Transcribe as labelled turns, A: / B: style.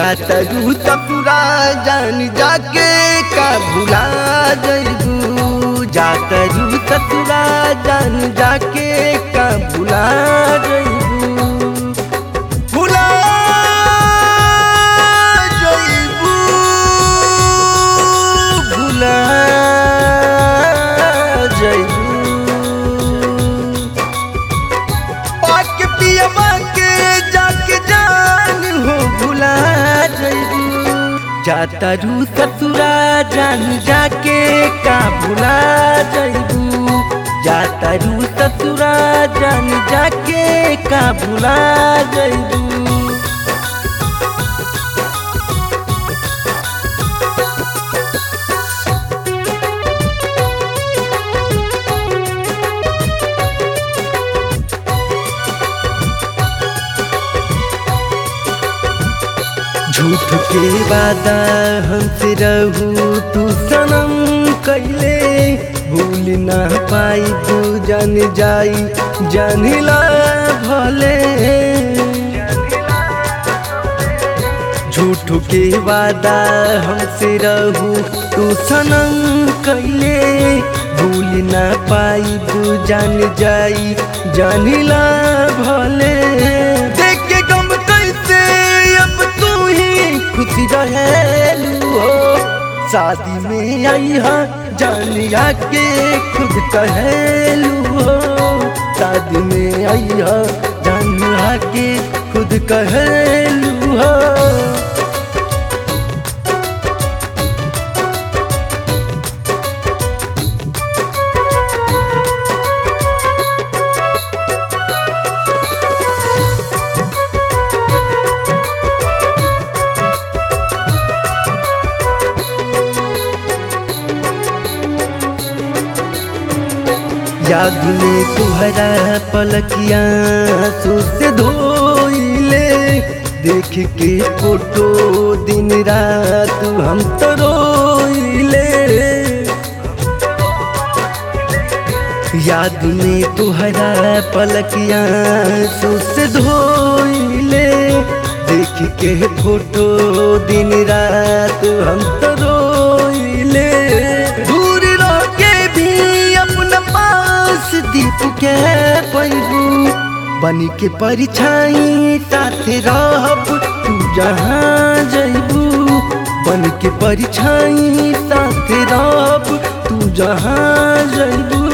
A: जाता रू ससुरा जान जाके का भुला जइबू जाता रू ससुरा जान जाके का भुला जइबू भुला जइबू भुला जइबू पाके पियवा के जाके जान हो भुला जइबू जाता रू ससुरा जान जाके का भुला जइबू जाता रू ससुरा जान जाके का भुला जइबू झूठ के वादा हमसे रहू तू सनम कैले भूल ना पाई तू जान जाई जानिला भले झूठ के वादा हमसे रहू तू सनम कैले भूल ना पाई तू जान जाई जानिला भले देख के गम कैसे अब तू ही खुशी रहेलू हो शादी में आई हा जानिया के खुद कहेलू हो शादी में आई हा जानिया के खुद कहेलू हो याद में तुहरा पलकिया से धोइले देख के फोटो दिन रात हम तो रोइले याद में तुहरा पलकिया से धोइले देख के फोटो दिन रात हम तो रोइले दूर रह के भी अपना पास दीप के पैबू बन के परिछाई साथे रहब तू जहाँ जइबू बन के परिछाई साथे रहब तू जहाँ जइबू